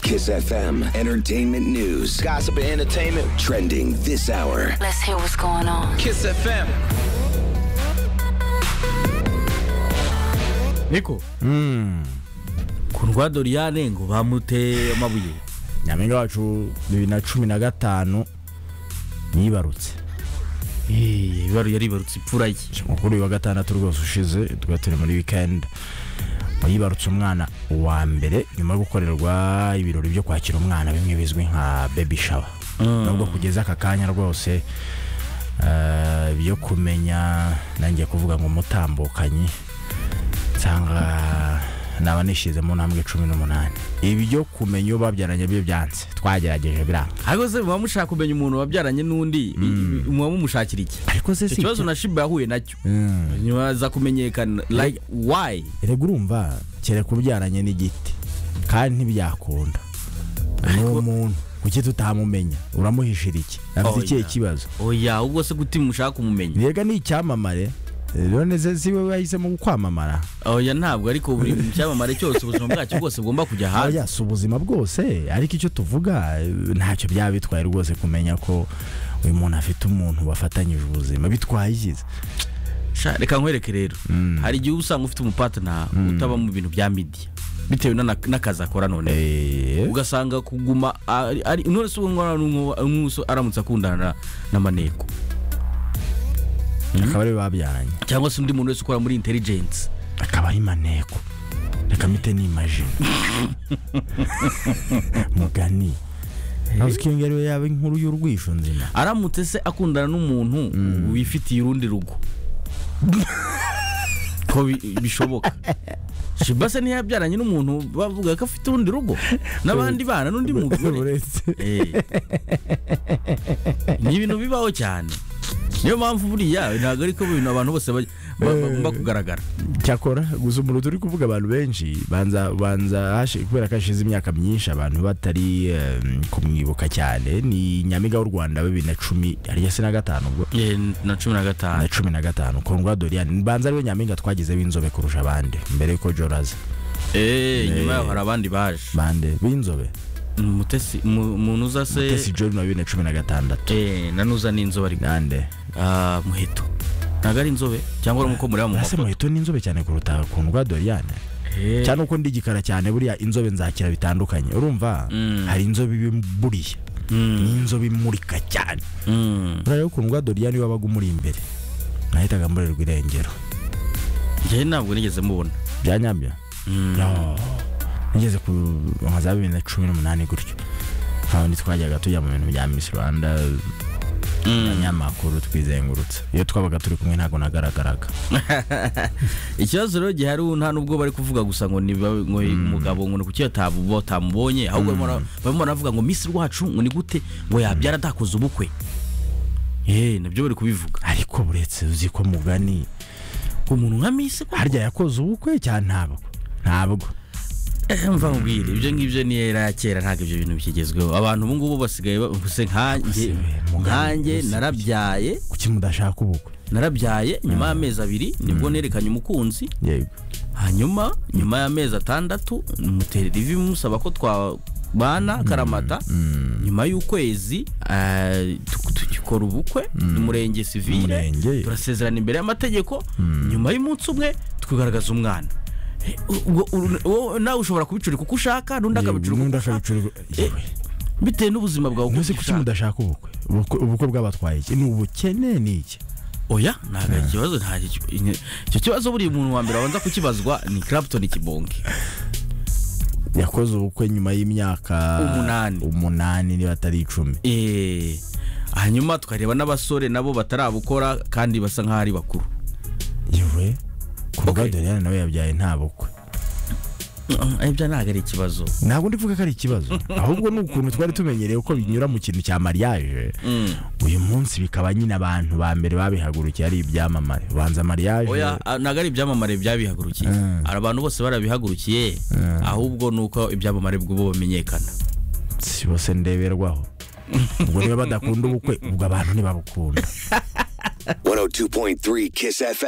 Kiss FM. Entertainment news. Gossip and entertainment. Trending this hour. Let's hear what's going on. Kiss FM. niko ku rwa doriyane ngo bamuteye amabuye nyampinga wacu bibiri na cumi na gatanu yibarutse Eh, ibaru yaribarutse ipfura ye mukuru wa gatandatu rwose ushize twari turi muri wikendi yibarutse umwana wa mbere nyuma yo gukorerwa ibirori byo kwakira umwana bimwe bizwi nka baby shower nubwo kugeza aka kanya rwose eh, byo kumenya nangiye kuvuga ngo umutambukanyi nsanga naba nishize mu ntambwe cumi n'umunani ibyo kumenya uwo babyaranye byo byanze twagerageje biranga ariko se muba mushaka kumenya umuntu wabyaranye n'undi i- i- muba mumushakira iki ariko se si icyo kibazo na shiba yahuye nacyo Mm. nyuma aza kumenyekana like why erega urumva kereka ubyaranye n'igiti kandi ntibyakunda ni umuntu kuki tutamumenya uramuhishira iki afite Oya. ikihe kibazo oya ubwo se guti mushaka kumumenya yega ni icyamamare none se si we wahisemo kwamamara oya ntabwo ariko buri mu cyamamare cyose ubuzima bwacyo bwose bugomba kujya hanze oya si ubuzima bwose ariko icyo tuvuga eh, ntacyo byaba bitwaye rwose kumenya ko uyu muntu afite umuntu bafatanyije ubuzima bitwaye ikiza Sha, reka nkwereke rero hari igihe uba usanga ufite umupatana utaba mu bintu bya midiya bitewe n'ana- n'akazi akora noneho Eh, ugasanga kuguma ari- ari none se uwo mwana n'umwe- umwuso aramutse akundana na- n'amaneko akaba ariwe babyaranye cyangwa se undi muntu wese ukora muri intelligence akaba ari maneko reka mite ni imajina mugani ntazi ko iyo ariyo yaba inkuru y'urwisho nzima aramutse se akundana n'umuntu wifitiye urundi rugo ko bi- bishoboka shiba se ntiyabyaranye n'umuntu bavuga ko afite urundi rugo n'abandi bana n'undi mugore uretse Eh. ni ibintu bibaho cyane niyo mpamvu buriya ntabwo ari ko ibintu abantu bose baj- ba- bagomba kugaragara cyakora gusa umuntu turi kuvuga abantu benshi banza banza hashi- kubera ko hashize imyaka myinshi abantu batari eh, kumwibuka cyane ni nyamiga w'u rwanda wa bibiri na cumi ariyo se na gatanu ubwo Eh, na cumi na gatanu na cumi na gatanu kundwa doriane banza ariwe nyampinga twagize w'inzobe kurusha abandi mbere yuko joraza Eh, nyuma yaho hari abandi baje bande b'inzobe Mutesi- mu- munuza tesi se joni wa bibiri na cumi na gatandatu Eh, nanuza n'inzobe ari nande Ah, muheto ntabwo ari inzobe cyangwa uri uko mureba mu ese mafoto muheto ni inzobe cyane kuruta ukuntu rwa doriane Eh, cyane uko ndi igikara cyane buriya inzobe nzakira bitandukanye urumva Mm. hari inzobe iba buriya ni inzobe imurika cyane mm. urareba ukuntu rwa doriane wabaga umuri imbere nahitaga murerwa irengero njyewe ntabwo nigeze mubona byanyabyo no nigeze ku nka za bibiri na cumi n'umunani gutyo handi twajyaga tujya mu bintu bya Miss Rwanda abanyamakuru twizengurutsa iyo twabaga turi kumwe ntabwo nagaragaraga ikibazo rero gihari ubu nta n'ubwo bari kuvuga gusa ngo ni ba- ngo umugabo ngo ni kuki yatabu- batamubonye ahubwo barimo bara- barimo baravuga ngo misi rwacu ngo ni gute ngo yabyara atakoze ubukwe Eh, nabyo bari kubivuga ariko buretse uzi ko mugani umuntu nka misi ko harya yakoze ubukwe cyane ntabwo ntabwo mva nkubwire ibyo ngibyo ni era ya kera ntabwo ibyo bintu bikigezweho abantu ubu ngubu basigaye bavuze nkanjye Basigaye mu ngano nkanjye zose. narabyaye kuki mudashaka ubukwe narabyaye nyuma y'amezi abiri nibwo nerekanye umukunzi yego hanyuma nyuma y'amezi atandatu muterera ivi musaba ko twabana karamata nyuma y'ukwezi eh, tu- tugikora ubukwe umurenge sivile Umurenge. turasezerana imbere y'amategeko nyuma y'umunsi umwe tukagaragaza umwana Eh, ubwo- uru- wowe nawe ushobora kubicurika uko ushaka n'undi akabicurika uko n'undi ushaka akabicurwa yewe bitewe n'ubuzima bwawe uko ntuzi kuki ushaka. mudashaka ubukwe Ubukwe- ubukwe bwabatwaye iki ni ubukene ni iki oya ntabwo ikibazo nta icyo kibazo buri muntu wa mbere wabanza kukibazwa ni Clapton Kibonge yakoze ubukwe nyuma y'imyaka Umunani. umunani niba atari icumi Eh, hanyuma tukareba n'abasore nabo batarabukora kandi basa nk'aho ari bakuru yewe Okay. kurwa doriyane nawe yabyaye nta bukwe Mm, ibyo ntabwo ari ikibazo ntabwo ndivuga ko ari ikibazo ahubwo ni ukuntu twari tumenyereye ko binyura mu kintu cya mariage uyu munsi bikaba nyine abantu ba mbere babihagurukiye ari ibyamamare ubanza mariage oya a- ntabwo ari ibyamamare byabihagurukiye hari abantu bose barabihagurukiye ahubwo ni uko ibyamamare bw'ubu bamenyekana si bose ndeberwaho ubwo niba badakunda ubukwe ubwo abantu ntibabukunda 102.3 Kiss FM.